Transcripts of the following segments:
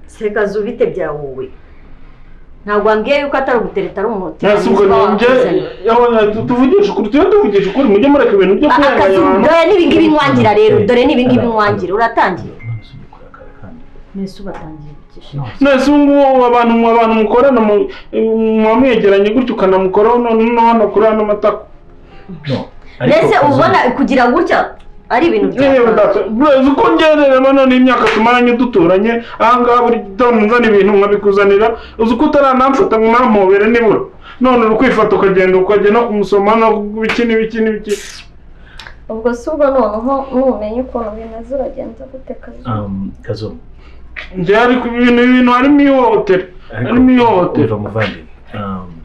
serekazi ubite bya wowe ntabwo wambwiye yuko atari ugutereta ari umuti nasuko ninjye tuvugisha ukuri tujye tuvugisha ukuri mujye mureka ibintu byo akazi kurenganya abantu dore n'ibingibi nwangira rero dore n'ibingibi nwangira uratangiye mbese ubatangiye gukisha nese ubu ngubu abantu abantu mukorana mu- muba mwegeranye gutya ukanamukoraho none no hano kuri hano matako mbese ubona kugira gutya ari ibintu yewe bya data burezi uko ngereremo none imyaka tumaranye duturanye ahangaha buri gitondo nzana ibintu nkabikuzanira uzi ko utaranamfata ngo nampobere nibura none uri kwifata ukagenda ukajya no kumusoma no biki n'ibiki n'ibiki ubwo si ubwo noneho numenye ukuntu bimeze uragenza gute kazi kazumu njye ariko ibintu ibintu harimo ihohotera harimo ihohotera umva muvandimwe Um,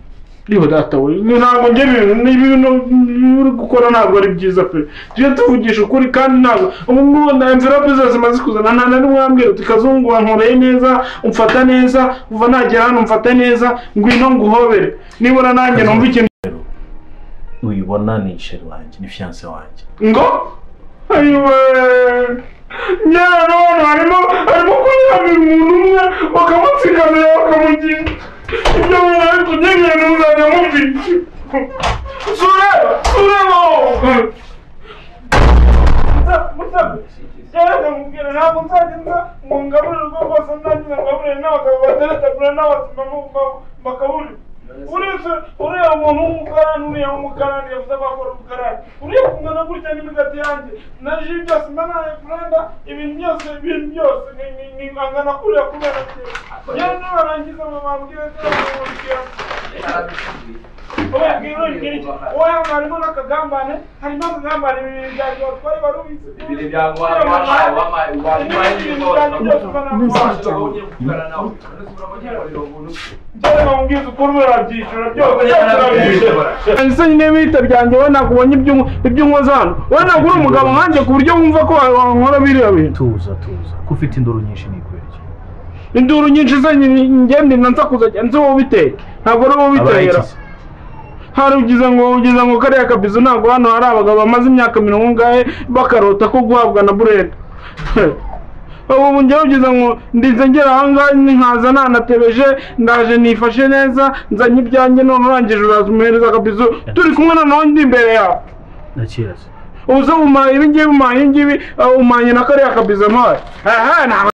niba data we ntabwo njye ibintu niba ibintu uri gukora ntabwo ari byiza pe tujye tuvugisha ukuri kandi ntabwo ubu ngubu na envelope zose zimaze kuzana nta na rimwe wambwira uti kazungu wankoreye neza umfata neza kuva nagera hano umfate neza ngwino nguhobere nibura nanjye numva ikintu uyibona ni isheri wanjye ni fiyanse wanjye ngo ayiwe njyewe none harimo harimo kunyangira umuntu umwe bakamutsikamira bakamugira ibyo bintu tujye ngenda muzajya mumvira sureba sureba wowe cyane mubwira ntabwo nzagenda ngo ngaburire urwo rwose nzagira ngaburire n'abagabo bateretagura n'abasima bakaburira uretse uriya muntu w'umukarani uriya w'umukarani yavuze bakora umukarani uriya kungana gutya n'imigati yanjye na ji byose mbana na kurenda ibintu byose ibintu byose ni- ni- ni angana kuriya kubera kera njyewe nibarangiza bababwire ntibabwira oya harimo n'akagambane harimo akagambane bibiri bya gihe twari barubizi Ibintu byaguha wabaye wabaye wabaye ese nyine bitabye yanjye we ntabwo ubonye iby'unkoza hano we ntabwo uri umugabo nkanjye ku buryo wumva ko wankora biriya bintu tuza tuza ko ufite induru nyinshi ni ikwerekezo induru nyinshi ze ngende nsakuza cyane nzi wowe ubiteye ntabwo ari wowe ubitera abayigize hari ugize ngo ugize ngo kariya kabizo ntabwo hano hari abagabo bamaze imyaka mirongo ingahe bakarota ko guhabwa na burede ubu njyewe ugize ngo ndize ngera ahangaha nkaza nanatebeje ndaje nifashe neza nzanye ibyanjye none urangije uraza umuhereza akabizo turi kumwe noneho ndi imbere yawe ndakira se uze umaye ibingibi umaye ibingibi uh, umanye na kariya kabizo mpaye aha ntabwo